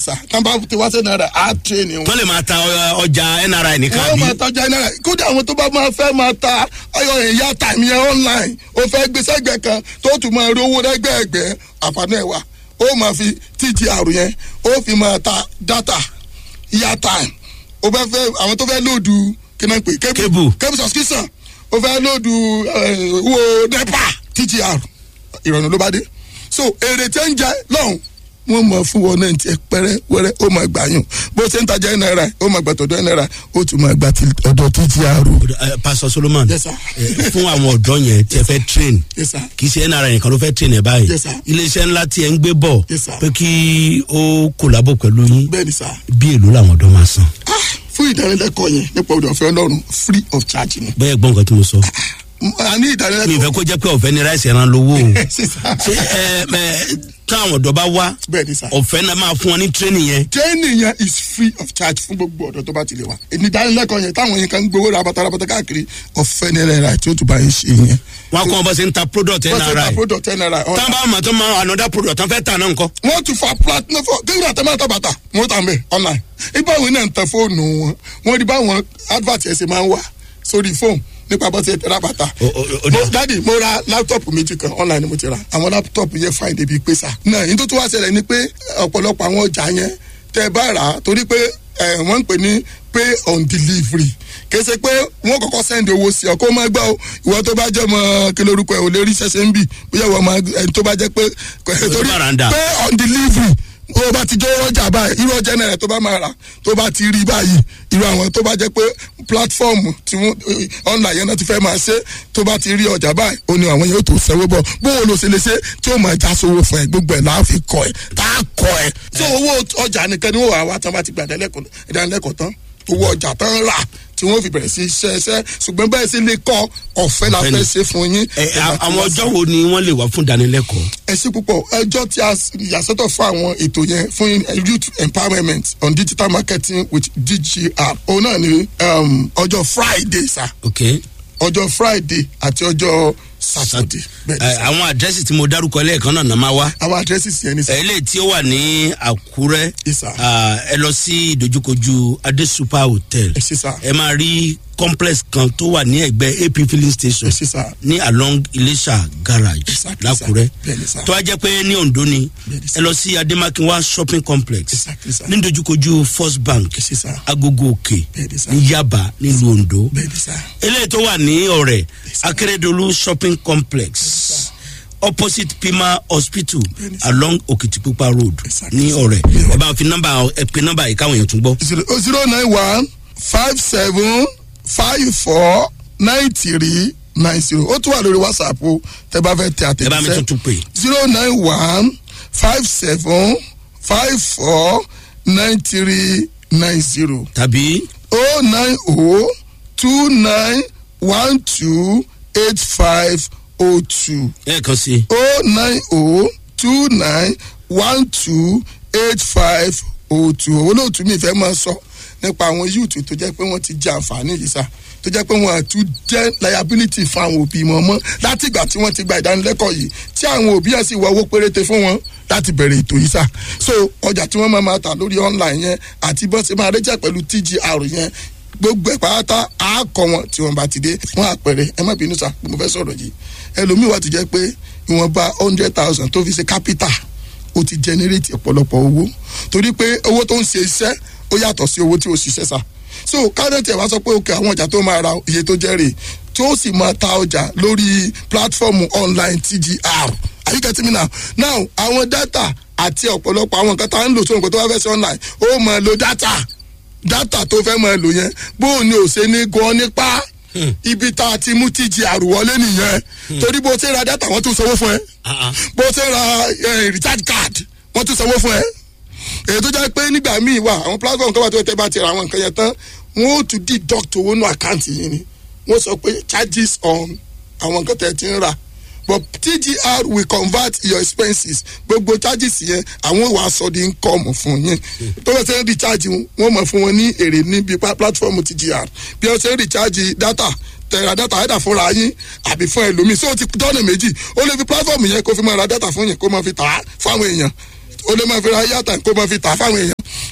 sà tán bá ti wá sí náírà á tírèèni wọn. wọ́n lè máa ta ọ- ọjà nri nìkan wọ́n bí. máa tajà náírà kódà àwọn tó bá máa fẹ́ máa ta ọyọ ìyá tàmí ẹ online ó fẹ́ gbé sẹ́gbẹ̀ẹ́ kan tó tún máa rí owó lẹ́gbẹ̀ẹ́gbẹ́ àǹfààní ẹ̀ wá ó máa fi tgr yẹn ó fi máa ta data ìyá time ó fẹ́ fẹ́ àwọn tó fẹ́ lòdù kí náà ń pè Cable. cable subscription ó fẹ́ lòdù eh, owó nepa tgr ìrọ̀rùn ló bá dé so èrè tí ń jẹ lọ́hùn wọ́n mọ̀ fún wọn náà tiẹ̀ pẹ́rẹ́ wẹ́rẹ́ ó máa gbà yùn bó ṣe ń tajà ẹ̀ náírà ó máa gbà tọ̀dọ̀ ẹ̀ náírà ó tún máa gbà ti ọ̀dọ̀ tgr. Eh, pastor solomon Yes, sir. eh, fún àwọn ọ̀dọ́ yẹn tí ẹ fẹ́ train Yes, sir. kì í ṣe nri nìkan ló fẹ́ train ẹ báyìí Yes, sir. iléeṣẹ́ ńlá tí ẹ ń gbé bọ̀ Yes, sir. pé kí ó kòlábò pẹ̀lú yín bẹ́ẹ̀ ni sá bí èlò làwọn ọ̀dọ́ máa san Ah, fún ìdánilẹ́kọ̀ọ́ yẹn nípa ọ̀dọ̀ ọ̀fẹ́ ọlọ́run free of charge ni. bẹ́ẹ̀ gbọ́n nǹkan tí mo sọ a ní mi ìdánilẹ́kọ̀ọ́ ìfẹ́ kó jẹ́ pé ọ̀fẹ́ ni ráìsì ẹran lówó o sísá ṣé ẹ ẹ táwọn ọ̀dọ́ bá wá bẹ́ẹ̀ ni sá. ọ̀fẹ́ náà máa fún wọn ní training yẹn training yẹn is free of charge fún gbogbo ọ̀dọ́ tó bá ti lè wá. èmi ìdánilẹ́kọ̀ọ́ yẹn táwọn yẹn kan ń gbowó rabata rabata káàkiri ọ̀fẹ́ ní ẹ̀rẹ́ tí ó tún bá yín ṣe yẹn. wọn kọ́ wọn bá ṣe ń ta product wọ́n ṣe ta nri product ten naira. tán bá mọ̀ tó máa another product tán fẹ́ tà náà nǹkan wọ́n tún fa platinum fún kéwìrì àtẹ̀mọ́tà bàtà wọ́n tà mẹ́ online. ibà wo náà ń tẹ fóònù wọn wọ́n rí báwọn advert ẹ̀ ṣe máa ń wà sórí fóònù nípa bó ṣe ra bàtà. O- o- o- mo dádì mo ra láptọ̀pù méjì kan online ni mo ti ra àwọn láptọ̀pù yẹn fine débi pé sà. náà yín tó tún wá ṣẹlẹ̀ ni pé ọ̀pọ̀lọpọ̀ àwọn ọjà yẹn tẹ́ ẹ bá rà á torí pé ẹ, wọ́n ń pè ní pay on delivery kèsè pé wọ́n kọ́kọ́ send owó sí ọ kó má gbọ́ o ìwọ tó bá jẹ́ mọ́ kí lórúkọ ẹ̀ ò lè rí ṣẹ̀ṣẹ̀ ń bì bóyá ìwọ máa ẹni tó bá jẹ́ pé torí bá ra ń dà. pay on delivery o bá ti jẹ́ ọjà báyìí irú ọjà náírà tó bá máa rà tó bá ti rí báyìí irú àwọn tó bá jẹ́ pé platform tí wọ́n online yẹn náà ti fẹ́ máa ṣe tó bá ti rí ọjà báyìí ó ní àwọn yẹn ó tó sẹ́wọ́ bọ̀ bóun ló ṣe lè ṣe tí ó máa já sówó fún ẹ gbogbo ẹ̀ láàfin kọ ẹ tá a kọ ẹ. tí owó ọjà nìkan ni wọ́n wà wá tán bá ti gbà ìdánilẹ́kọ̀ọ́ tán owó ọjà tán rà tí wọ́n fi bẹ̀rẹ̀ sí iṣẹ́ iṣẹ́ ṣùgbọ́n bẹ́ẹ̀ sì lè kọ́ ọ̀fẹ́ la Ọ̀fẹ́ ni. fẹ́ ṣe fún yín. ẹ a- àwọn ọjọ́ wo ni wọ́n lè wá fún ìdánilẹ́kọ̀ọ́ ẹ ṣe púpọ̀ ẹjọ́ tí a yàsọ́tọ̀ fún àwọn ètò yẹn fún youth empowerment on digital marketing with dgr òun náà ni um, ọjọ́ friday sa ok ọjọ́ friday àti ọjọ́ saturday bẹ́ẹ̀ ni ẹ, sà. àwọn àdírẹ́sì tí mo dárúkọ lẹ́ẹ̀kan náà náà máa wá àwọn addresses yẹn ni sà. eléyìí tí ó wà ní àkúrẹ́ Yes, sir. ah, ẹ lọ sí ìdojúkojú adé super hotel ẹ ṣe sà ẹ máa rí complex kan tó wà ní ẹgbẹ́ ap filling station ẹ ṣe sà ní along iléṣà garage Exactly, lákúrẹ́ sir. Bẹ́ẹ̀ni, sir. tó wá jẹ́ pé ní ondo ni Bẹ́ẹ̀ni, sir. ẹ lọ sí ademakinwa shopping complex Exactly, sir. ní ìdojúkojú first bank ẹ ṣe sà agogo òkè Bẹ́ẹ̀ni, sir. ní yaba nílùú ondo bẹ́ẹ̀ ni sà eléyìí tó wà ní ọ̀rẹ́ sir. akérèdọ́lù shopping complex sir. opposite pima hospital Bẹ́ẹ̀ni, sir. along òkìtìpupa road Exactly, ní sir. ọ̀rẹ́ Yeah. ẹ bá fi nọ́mbà ẹ pe nọ́mbà yìí káwọn èèyàn tún gbọ́. zero zero nine one five seven five four nine three nine zero ó tún wà lórí whatsapp o tẹ bá fẹ́ tẹ ẹ bá mi àtẹ̀jíṣẹ́ tuntun pè zero nine one five seven five four nine three nine zero tàbí oh nine oh two nine one two eight five oh two lẹ́ẹ̀kan sí i oh nine oh two nine one two eight five oh two olóòtú mi fẹ́ máa sọ nípa àwọn yúùtù tó jẹ́ pé wọ́n ti jẹ àǹfààní yìí sá tó jẹ́ pé wọ́n àtún jẹ́ liability fún àwọn òbí wọn mọ́ láti ìgbà tí wọ́n ti gba ìdánilẹ́kọ̀ọ́ yìí tí àwọn òbí yẹn sì wọ owó péréte fún wọn láti bẹ̀rẹ̀ ètò yìí sá so ọjà tí wọ́n máa máa tà lórí online yẹn àti bọ́n ṣe máa rẹ́jà pẹ̀lú tgr yẹn gbogbo ẹ̀ pátá á kọ wọn tí wọn bá ti dé wọn àpẹẹrẹ ẹ má bínú sá pé mo fẹ́ sọ̀rọ̀ yìí ẹlòmíì wà tó jẹ́ pé ìwọ̀nba hundred thousand tó fi ṣe capital ó ti generate ọ̀pọ̀lọpọ̀ owó torí pé owó tó ń ṣe iṣẹ́ ó yàtọ̀ sí owó tí ó ṣiṣẹ́ sá so kárẹ́tì ẹ̀ wá sọ pé òkè àwọn ọjà tó máa ra iye tó jẹ́ rè tí ó sì máa ta ọjà lórí platform online tgr are you getting me now now àwọn data àti ọ̀pọ̀lọpọ̀ àwọn nǹkan tá à ń lò sóhun nǹkan tó wá fẹ́ sí online ó máa lo data data tó fẹ́ máa lò yẹn bóun ni ò ṣe ní gan nípa ibi tá a ti mú tgr wọlé nìyẹn torí bó ṣe ra data wọ́n tún sanwó fún ẹ Ah, ah. bó ṣe ra eh, recharge card wọ́n tún sanwó fún ẹ èyí tó jẹ́ pé nígbà míì wà àwọn platform kan wà tó tẹ́ bá ti ra àwọn nǹkan yẹn tán wọ́n ó tún deduct owó nù àkáǹtì yìí ni wọ́n sọ pé charges on àwọn nǹkan tẹ́ ti ń rà but tgr will convert your expenses gbogbo charges yẹn àwọn wàá sọ di income fún yín tó bá ṣe ń recharge wọ́n mọ̀ fún wọn ní èrè níbi pa- platform tgr bí wọ́n ṣe ń recharge data tẹ̀ra data ẹ̀dà fúnra yín àbí fún ẹlòmíì so ó ti dọ́nà méjì ó lè fi platform yẹn kó fi máa ra data fún yẹn kó máa fi tà á fáwọn èèyàn ó lè máa fi ra yàtà kó máa fi tà á fáwọn èèyàn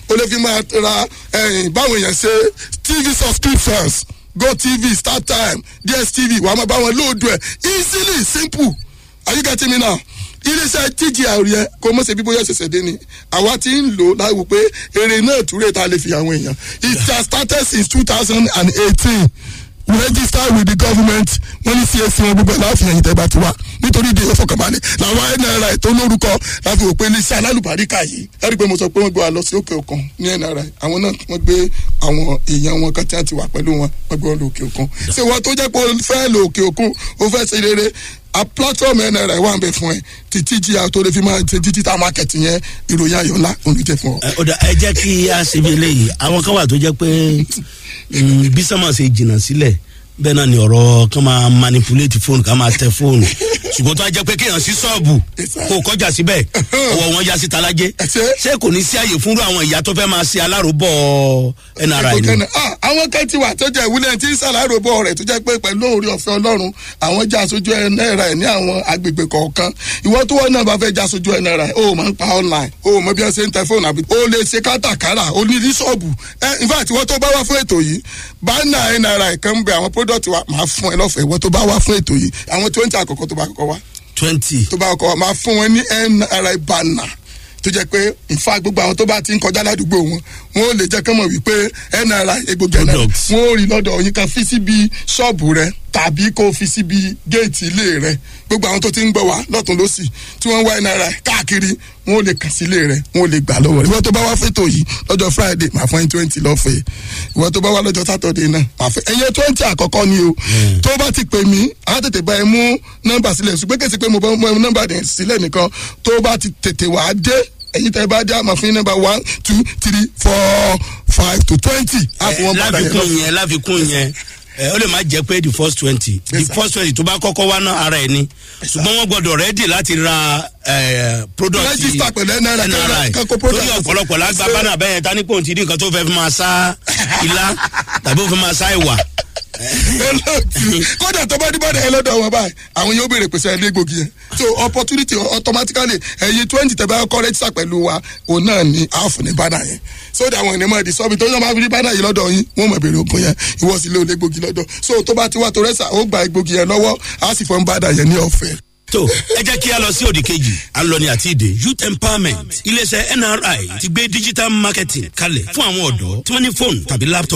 o lè fi máa ra ẹ̀yìn báwọn èèyàn ṣe tv subscriptions gotv startime dstv wàá máa bá wọn lóòdù ẹ̀ easily simple are you getting me now iléeṣẹ́ tgr yẹ kó mọ̀ ṣe bí bóyá ṣẹ̀ṣẹ̀ dé ni àwa ti ń lò láwù pé èrè náà túrè tá a lè fi àwọn èèyàn it has started since two thousand and eighteen we register with the government wọ́n ní csc wọn gbogbo ẹ̀ láàfin ẹ̀yìn tẹ́gbà tiwa nítorí ìdí ìfọkànbalẹ̀ làwọn nri tó lórúkọ láfi òpin iléeṣẹ́ alálùbáríkà yìí ẹ̀rí pé mo sọ pé wọ́n gbé wa lọ sí òkè òkun ní nri àwọn náà wọ́n gbé àwọn èèyàn wọn kan tí wọ́n ti wà pẹ̀lú wọn wọ́n gbé wọn lọ òkè òkun ṣé wọ́n tó jẹ́ pé o fẹ́ lọ òkè òkun o fẹ́ ṣe rere a platform nri wà ń bẹ fún ẹ títí jí a tó lè fi máa ṣe digital market yẹn ìròyìn ayọ̀ ńlá òun ló jẹ fún ọ. ẹ ọ̀dà ẹ jẹ́ kí a ṣe bí eléyìí àwọn kan wà tó jẹ́ pé mm, bí sọ́mọ̀ ṣe jìnnà sílẹ̀ bẹ́ẹ̀ náà ni ọ̀rọ̀ kan máa manipulate fóònù ká máa tẹ fóònù ṣùgbọ́n tó a jẹ́ pé kéèyàn sí ṣọ́ọ̀bù kó kọjá síbẹ̀ ọwọ́ wọn ya síta lájẹ́ Ṣé? ṣé kò ní sí àyè fúnrú àwọn ìyá tó fẹ́ máa ṣe aláròbọ̀ nri ni. Ìkọ̀kẹ́nà, ah, àwọn kan ti wà tó jẹ́ ìwúlẹ̀ tí ń ṣàlàyé bọ̀ rẹ̀ tó jẹ́ pé pẹ̀lú orí ọ̀fẹ́ ọlọ́run àwọn já aṣojú náírà ẹ̀ ní àwọn agbègbè kọ̀ọ̀kan ìwọ tó wọ́n náà bá fẹ́ já aṣojú náírà ẹ̀ o máa ń pa online o mọ bí wọ́n ṣe ń tẹ fóònù àbí o lè ṣe kátàkárà o ní ní ṣọ́ọ̀bù ẹ in fact ìwọ tó bá wá fún ètò yìí bánà náírà ẹ̀ kan ń bẹ àwọn product wa máa fún ẹ lọ́fẹ̀ẹ́ ìwọ tó bá wá fún ètò yìí àwọn twenty àkọ́kọ́ tó bá kọ́kọ́ wá twenty tó bá kọ́ wa máa fún wọn ní nri banner tó jẹ́ pé nfa gbogbo àwọn tó bá ti ń kọjá ládùúgbò wọn wọn ò lè jẹ́ kán mọ̀ wípé nri egbògi ẹ̀nà Products. wọn ò rí lọ́dọ̀ yín kan fi síbi ṣọ́ọ̀bù rẹ tàbí kó fi síbi géètì ilé rẹ gbogbo àwọn tó ti ń gbọ́ wá lọ́tún lọ́sì tí wọ́n ń wá nri káàkiri wọn ò lè kàn sí ilé rẹ wọn ò lè gbà lọ́wọ́ rẹ ìwọ tó bá wá fẹ́tò yìí lọ́jọ́ friday máa fún ẹ twenty lọ́fẹ̀ẹ́ ìwọ tó bá wá lọ́jọ́ saturday náà máa fẹ́ ẹ̀yẹ twenty àkọ́kọ́ ni o tó bá ti pè mí á tètè bá ẹ mú nọ́mbà sílẹ̀ ṣùgbọ́n kèsì pé mo bá mú nọ́mbà dẹ̀ sílẹ̀ nìkan tó bá ti tètè wá dé ẹ̀yin tẹ́ bá dé àmọ́ fún yín nọ́mbà one two three four five to twenty á fún wọn padà yẹn lọ. láfikún yẹn láfikún yẹn ẹ ó lè má jẹ pé the first twenty the Yes, sir. first twenty tó bá kọ́kọ́ wá náà ara ẹ̀ ni ṣùgbọ́n wọ́n gbọ́dọ̀ rẹ́dì láti ra ẹ, product Register pẹ̀lú NRI, NRI kankan product. torí ọ̀pọ̀lọpọ̀ lágbá bánà bẹ́ẹ̀ tani kò tí ì ní nǹkan tó fẹ́ fi máa sá ilá tàbí ó fi máa sá ìwà olóòtú kódà tó bá dìbò ẹ lọ́dọ̀ wọn báyìí àwọn yóò béèrè pèsè ẹni egbògi yẹn so opportunity automatically ẹyin twenty tẹ bá kọ́ rẹ́jísà pẹ̀lú wa òun náà ni half ní bánà yẹn so that àwọn ènìyàn máa di sọ́bi tó yàn máa fi rí bánà yìí lọ́dọ̀ yín wọ́n mọ̀ béèrè ogun yẹn ìwọ sì lé olè egbògi lọ́dọ̀ so tó bá ti wá tó rẹ́sà ó gba egbògi yẹn lọ́wọ́ á sì fọ́n bánà yẹn ní ọ̀fẹ́. tó ẹ jẹ́ kí a lọ sí òdì kejì à ń lọ ní àti ìdè youth empowerment iléeṣẹ́ nri ti gbé digital marketing kalẹ̀ fún àwọn ọ̀dọ́ tí wọ́n ní fóònù tàbí laptop.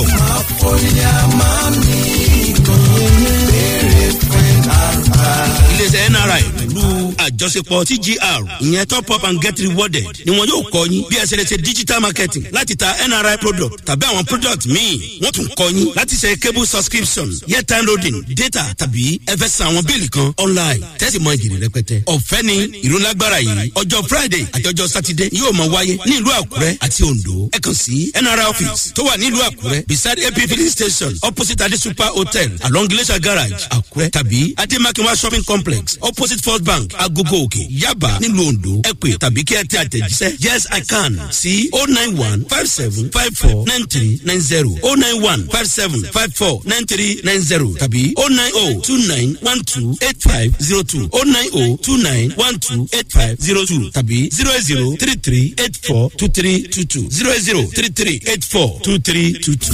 iléeṣẹ́ nri pẹ̀lú àjọṣepọ̀ tgr ìyẹn top up and get rewarded ni wọn yóò kọ́ yín bí ẹ ṣe lè ṣe digital marketing láti ta nri product tàbí àwọn product míì wọ́n tún kọ́ yín láti ṣe cable subscription airtime loading data tàbí ẹ fẹ́ san àwọn bíìlì kan online tẹ́sí mọ ìjìnlẹ̀ rẹpẹtẹ. ọ̀fẹ́ ni ìrólágbára yìí ọjọ́ friday àti ọjọ́ saturday yóò máa wáyé ní ìlú àkúrẹ́ àti ondo ẹ kàn sí nri office tó wà ní ìlú àkúrẹ́ beside ap filling station opposite adi super hotel along glacier garage àkúrẹ́ tàbí ademakinwa shopping complex opposite first bank agogo òkè yaba nílùú ondo ẹ pè tàbí kí ẹ tẹ àtẹ̀jíṣẹ́ yes i can sí o nine one five seven five four nine three nine zero o nine one five seven five four nine three nine zero tàbí o nine o two nine one two eight five zero two o nine o two nine one two eight five zero two tàbí zero eight zero three three eight four two three two two zero eight zero three three eight four two three two two.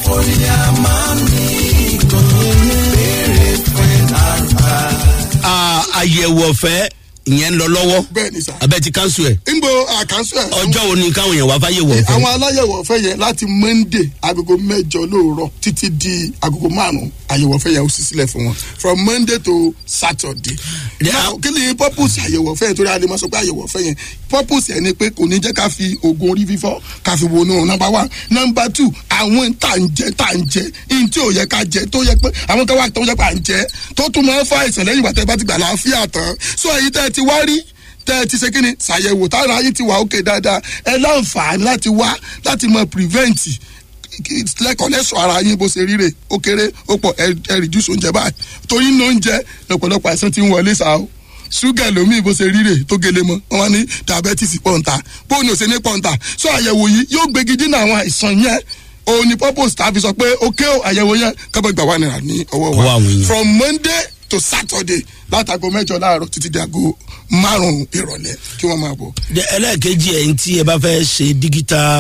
Ah, àyẹ̀wò ọ̀fẹ́ ìyẹn ń lọ lọ́wọ́ bẹ́ẹ̀ ni sà. abẹ́ ti kánṣu ẹ̀ nbo àkànṣe ẹ̀. ọjọ́ wo ni káwọn èèyàn wá fáyẹ̀wò ọ̀fẹ́. àwọn aláyẹ̀wò ọ̀fẹ́ yẹn láti monday agogo mẹ́jọ lóòrọ̀ títí di agogo márùn-ún àyẹ̀wò ọ̀fẹ́ yẹn ó sì sílẹ̀ fún wọn from monday to saturday. Yeah. now kí ni purpose àyẹ̀wò ọ̀fẹ́ yẹn torí a lè máa sọ pé àyẹ̀wò ọ̀fẹ́ yẹn purpose yẹn ni pé kò ní jẹ́ ká fi oògùn orí fífọ́ ká fi wọnú number one number two àwọn tá à ń jẹ tá à ń jẹ ihun tí ò yẹ ká jẹ tó yẹ pé àwọn kan wà tó yẹ pé à ń jẹ tó tún máa ń fa àìsàn lẹ́yìn ìgbà tẹ́ bá ti gbà láàfíà tán so èyí tẹ́ ẹ ti wá rí tẹ́ ẹ ti ṣe kí ni ṣàyẹ̀wò tára yín ti wà òkè dáadáa ẹ láǹfààní láti wá láti mọ prevent lẹ́kọ̀ọ́ lẹ́sọ̀ ara yín bó ṣe ríre ó kéré ó pọ̀ ẹ ẹ reduce oúnjẹ báyìí torí ní oúnjẹ lọ́pọ̀lọpọ̀ àìsàn ti ń wọlé sáà o ṣúgà lómi bó ṣe ríre tó gele mọ́ wọn wá ní diabetes pọ̀ǹta bóun ò ṣe ní pọ̀ǹta so àyẹ̀wò yìí yóò gbégi dínà àwọn àìsàn yẹn òun ni purpose tàbí sọ pé ok o àyẹ̀wò yẹn kábọ̀ gbà wà nira ní ọwọ́ Ọwọ́ wa àwọn èèyàn. from monday to saturday látago mẹ́jọ láàárọ̀ títí di aago márùn-ún ìrọ̀lẹ́ kí wọ́n máa bọ̀. Dẹ- ẹlẹ́ẹ̀kejì ẹ̀ ń tí ẹ bá fẹ́ ṣe digital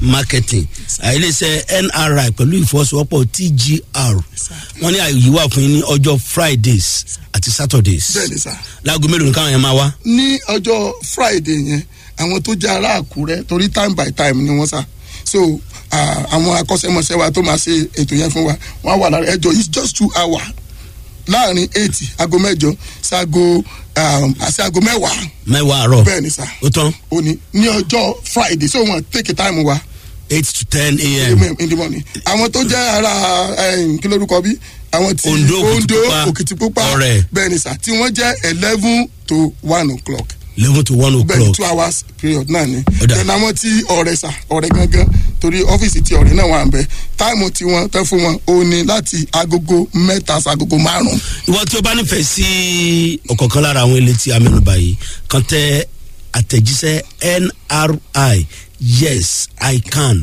marketing iléeṣẹ́ nri pẹ̀lú ìfọwọ́sowọ́pọ̀ tgr wọ́n ní àyè wà fún yín ní ọjọ́ fridays àti saturdays bẹ́ẹ̀ni sá láago mélòó nìkan yẹn máa wá. ní ọjọ́ friday yẹn àwọn tó jẹ́ ará àkúrẹ́ torí time by time ni wọ́n sá so ah, àwọn akọ́ṣẹ́mọṣẹ́ wa tó máa ṣe ètò yẹn fún wa wọ́n á wà lára ẹjọ́ it's just two hours láàrin eight aago mẹ́jọ sago àti aago mẹ́wàá mẹ́wàá àárọ̀ bẹ́ẹ̀ ni sá ó tán òní ní ọjọ́ friday so wọ́n take time wa eight to ten a.m. in the morning àwọn tó jẹ́ ara eh, kí lórúkọ bí àwọn tí Ondo, Òkìtìpupa, òkìtìpupa Ọ̀rẹ́. bẹ́ẹ̀ ni sá tí wọ́n jẹ́ eleven to one o'clock eleven to one bẹ́ẹ̀ ni o'clock two hours period náà ni Ó dà. then àwọn tí ọ̀rẹ́ sà ọ̀rẹ́ gangan torí ọ́fíìsì tí ọ̀rẹ́ náà wà ń bẹ táìmù tí wọ́n tẹ́ fún wọn ó ní láti agogo mẹ́ta sí agogo márùn-ún ìwọ tí o bá nífẹ̀ẹ́ sí ọ̀kọ̀ọ̀kan lára àwọn ilé tí a mẹ́nu báyìí kan tẹ àtẹ̀jíṣẹ́ nri yes i can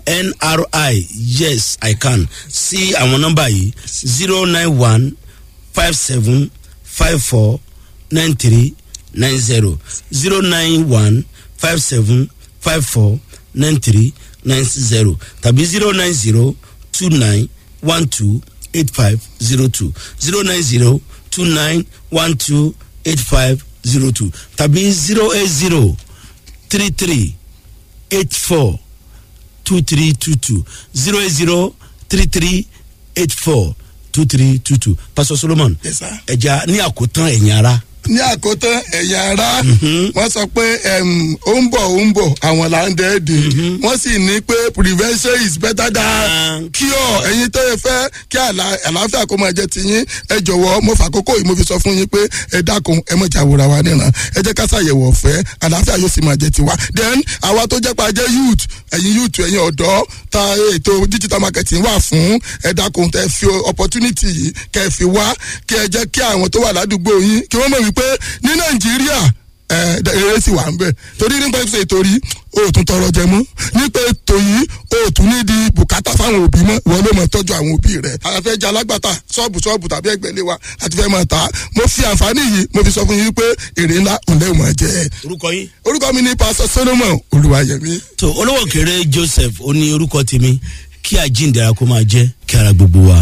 nri yes i can sí àwọn nọ́mbà yìí zero nine one five seven five four nine three nine zero zero nine one five seven five four nine three nine zero tàbí zero nine zero two nine one two eight five zero two zero nine zero two nine one two eight five zero two tàbí zero eight zero three three eight four two three two two zero eight zero three three eight four two three two two pastor solomon Yes, sir. ẹja ní àkótán ẹ̀yìn ara ní àkótán ẹ̀yà ara wọ́n sọ pé em, ó ń bọ̀ ó ń bọ̀ àwọn là ń dẹ́ẹ̀dẹ̀ wọ́n sì ní pé prevention is better than cure ẹ̀yin tó yẹ fẹ́ kí àlà- àlàáfíà kó máa jẹ́ tiyín ẹ jọ̀wọ́ mo fàkókò yìí mo fi sọ fún yín pé ẹ dákun ẹ mọ̀ jàwòrán wa níran ẹ jẹ́ ká ṣàyẹ̀wò ọ̀fẹ́ àlàáfíà yóò sì máa jẹ́ tiwa then àwa tó jẹ́ pa jẹ́ youth ẹ̀yin youth ẹ̀yin ọ̀dọ́ ta ètò digital marketing wà fún ẹ dákun tẹ fi opportunity yìí kẹ fi wá kí ẹ jẹ́ kí àwọn tó wà ládùúgbò yín kí wọ́n mọ̀ wípé ní nàìjíríà ẹ eré sì wà ń bẹ torí nípa ètò ètò rí o ò tún tọrọ jẹ mọ nípa ètò yìí o ò tún ní di bùkátà fáwọn òbí mọ wọn ló mọ tọjú àwọn òbí rẹ àfẹ jẹ alágbàtà ṣọọbù ṣọọbù tàbí ẹgbẹlẹ wa àti fẹ máa ta mo fi àǹfààní yìí mo fi sọ fún yín pé èrè ńlá òun lẹ́wọ̀n máa jẹ orúkọ yín. orúkọ mi ní pásọ solomon olùwàyẹmí. tó olówó kéré joseph ó ní orúkọ tèmi kí àjíǹdara kó máa jẹ́ kí ara gbogbo wa